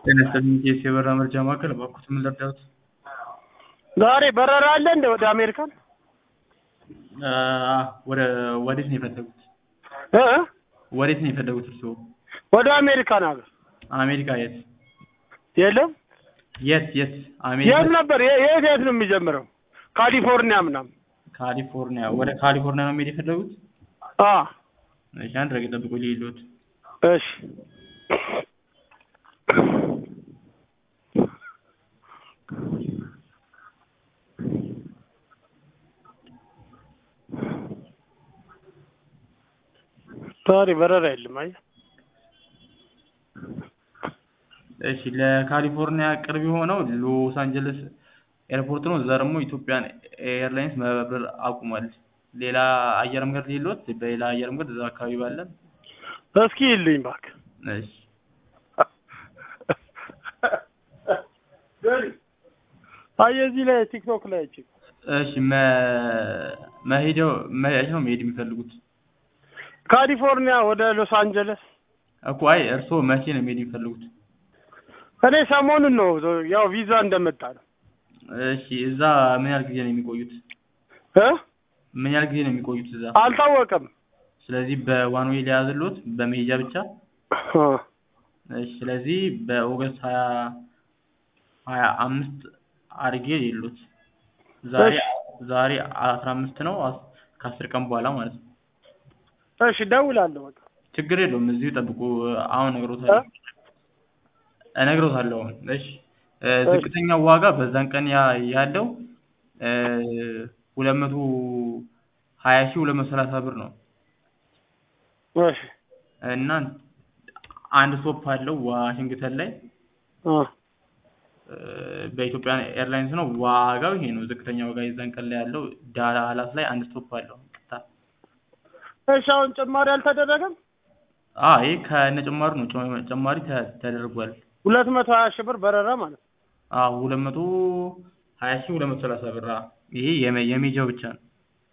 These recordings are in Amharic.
ጤና ይስጥልኝ የኢትዮ የበረራ መረጃ ማዕከል እባክዎት ምን ልርዳዎት? ዛሬ በረራ አለ እንደ ወደ አሜሪካን አ ወደ ወዴት ነው የፈለጉት? እ ወዴት ነው የፈለጉት እርስዎ? ወደ አሜሪካን ሀገር አሜሪካ የት? የለም የት የት? አሜሪካ የት ነበር የ- የት የት ነው የሚጀምረው? ካሊፎርኒያ ምናምን ካሊፎርኒያ ወደ ካሊፎርኒያ ነው መሄድ የፈለጉት? አ እሺ አንድ ረገጥ ጠብቆ ልሂድልዎት። እሺ ዛሬ በረራ የለም አየህ እሺ ለካሊፎርኒያ ቅርብ የሆነው ሎስ አንጀለስ ኤርፖርት ነው። እዛ ደግሞ ኢትዮጵያን ኤርላይንስ መብረር አቁሟል። ሌላ አየር መንገድ ሌሎት በሌላ አየር መንገድ እዛ አካባቢ ባለ እስኪ ይልኝ እባክህ እሺ አየህ እዚህ ላይ ቲክቶክ ላይ አይቼ እሺ መ መሄደው መሄድ ነው መሄድ የሚፈልጉት ካሊፎርኒያ ወደ ሎስ አንጀለስ እኮ አይ እርስዎ መቼ ነው መሄድ የሚፈልጉት? እኔ ሰሞኑን ነው ያው ቪዛ እንደመጣ ነው እሺ እዛ ምን ያህል ጊዜ ነው የሚቆዩት? እ ምን ያህል ጊዜ ነው የሚቆዩት እዛ? አልታወቀም ስለዚህ በዋን ዌይ ሊያዝልዎት በመሄጃ ብቻ? አ እሺ ስለዚህ በኦገስት ሀያ ሀያ አምስት አድርጌ የሉት ዛሬ ዛሬ አስራ አምስት ነው አስ- ከአስር ቀን በኋላ ማለት ነው። እሺ እደውላለሁ በቃ ችግር የለውም እዚሁ ጠብቁ። አሁን እነግሮታለሁ እነግሮታለሁ አሁን። እሺ እ ዝቅተኛው ዋጋ በዛን ቀን ያ- ያለው ሁለት መቶ ሀያ ሺህ ሁለት መቶ ሰላሳ ብር ነው እሺ እና አንድ ስቶፕ አለው ዋሽንግተን ላይ አ እ በኢትዮጵያ ኤርላይንስ ነው። ዋጋው ይሄ ነው። ዝቅተኛ ዋጋ የዛን ቀን ላይ ያለው ዳላስ ላይ አንድ ስቶፕ አለው። ይቅርታ እሺ አሁን ጭማሪ አልተደረገም? አይ ከነጭማሪ ነው ጭ- ጭማሪ ተ- ተደርጓል። ሁለት መቶ ሀያ ሺህ ብር በረራ ማለት ነው። አዎ ሁለት መቶ ሀያ ሺህ ሁለት መቶ ሰላሳ ብር አዎ። ይሄ የሜ- የሜጃው ብቻ ነው።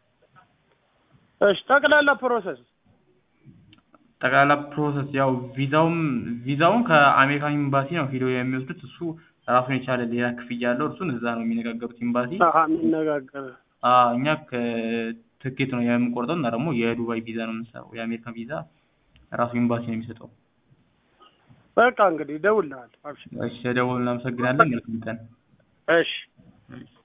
እሺ ጠቅላላ ፕሮሰስ ጠቅላላ ፕሮሰስ ያው ቪዛውም ቪዛውን ከአሜሪካን ኤምባሲ ነው ሄደው የሚወስዱት። እሱ ራሱን የቻለ ሌላ ክፍያ አለው። እርሱን እዛ ነው የሚነጋገሩት ኤምባሲ። አሀ የሚነጋገር አዎ እኛ ከትኬት ነው የምንቆርጠው እና ደግሞ የዱባይ ቪዛ ነው የምንሰራው። የአሜሪካን ቪዛ ራሱ ኤምባሲ ነው የሚሰጠው። በቃ እንግዲህ እደውልልሃለሁ። አብሽር እሺ ደውል እናመሰግናለን። መልካም ቀን። እሺ እሺ